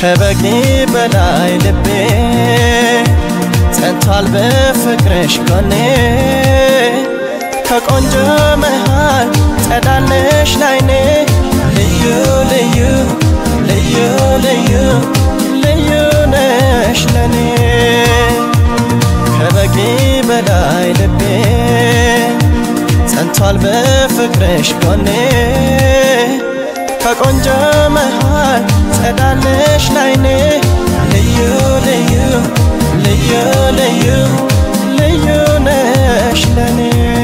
ከበቂ በላይ ልቤ ጸንቷል በፍቅርሽ ጎኔ ከቆንጆ መሃል ጸዳለሽ ላይኔ ልዩ ልዩ ልዩ ልዩ ልዩ ነሽ ለኔ ከበቂ በላይ ልቤ ጸንቷል በፍቅርሽ ጎኔ ከቆንጆ መሃል ጸዳለሽ ላይኔ ልዩ ልዩ ልዩ ልዩ ልዩ ነሽ ለኔ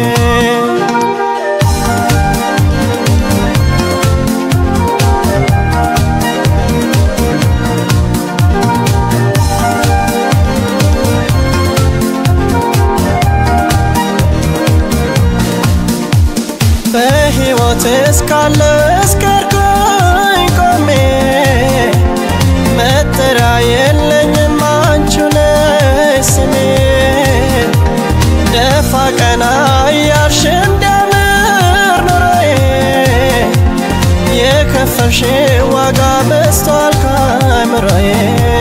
በሕይወት እስካለ እስከርኩኝ ቆሜ መጠሪያ የለኝም አንቺ ነሽ ስሜ ደፋ ቀና እያልሽ እንዲያምር ኑሮዬ የከፈልሽ ዋጋ በዝቷል ከአእምሮዬ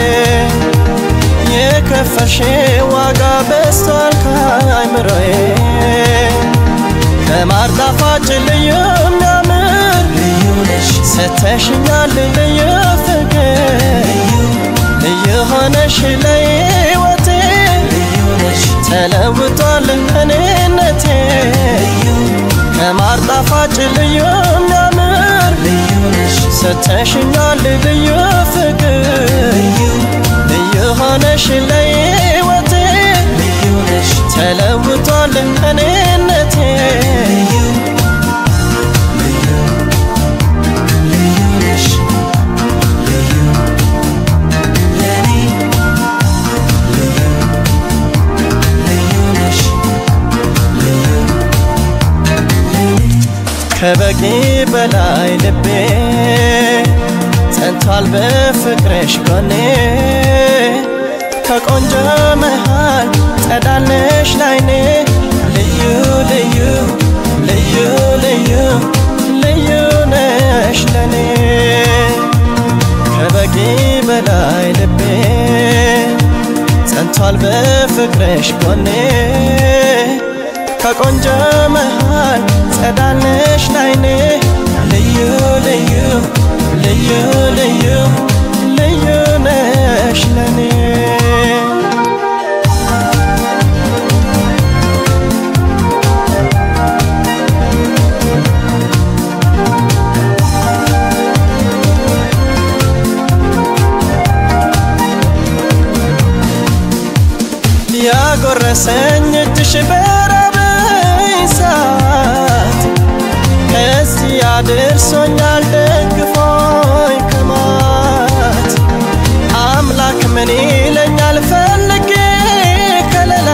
የከፈልሽ ዋጋ በዝቷል ከአእምሮዬ ከማር ጣፋጭ ልዩ የሚያምር ልዩ ነሽ ሰተሽኛል ልዩ ፍቅር ልዩ ሆነሽ ለሕይወቴ ልዩ ነሽ ተለውጧል እኔነቴ ልዩ ከማር ጣፋጭ ልዩ የሚያምር ልዩ ነሽ ሰተሽኛል ልዩ ፍቅር ልዩ ልዩ ሆነሽ ለሕይወቴ ልዩ ነሽ ተለውጧል እኔነቴ ልዩ ልዩ ልዩ ነሽ ልዩ ለኔ ልዩ ልዩ ነሽ ልዩ ለኔ ከበቂ በላይ ልቤ ጸንቷል በፍቅርሽ ጎኔ ከቆንጆ መሃል ጸዳለሽ ላይኔ ልዩ ልዩ ልዩ ልዩ ልዩ ነሽ ለኔ ከበቂ በላይ ልቤ ጸንቷል በፍቅርሽ ጎኔ ከቆንጆ መሃል ጸዳለሽ ላይኔ ልዩ ልዩ ልዩ ልዩ ልዩ ነሽ ለኔ ያጎረሰኝ እጅሽ በራበኝ ሰዓት እዚህ አድርሶኛል ደግፎኝ ከማት አምላክ ምን ይለኛል ፈልጌ ከለላ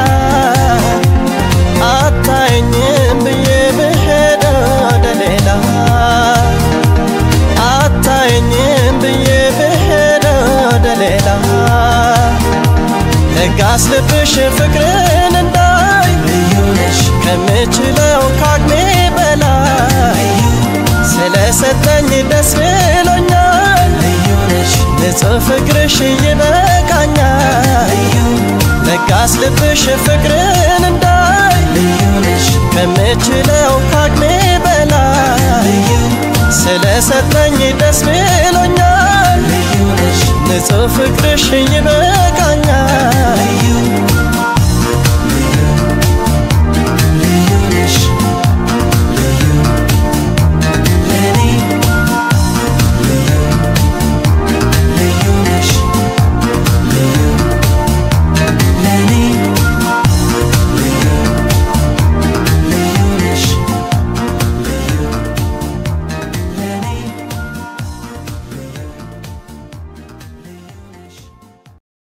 አታየኝም ብዬ ብሄድ ወደ ሌላ አታየኝም ብዬ ብሄድ ወደ ሌላ ለጋስ ልብሽ ፍቅርን እንዳይ ልዩ ነሽ ከምችለው ካቅሜ በላይ ስለሰጠኝ ደስ ብሎኛል ልዩ ነሽ ንጹሕ ፍቅርሽ ይበቃኛል ልዩ ለጋስ ልብሽ ፍቅርን እንዳይ ልዩ ነሽ ከምችለው ካቅሜ በላይ ልዩ ስለሰጠኝ ደስ ብሎኛል ልዩ ነሽ ንጹሕ ፍቅርሽ ይበቃኛል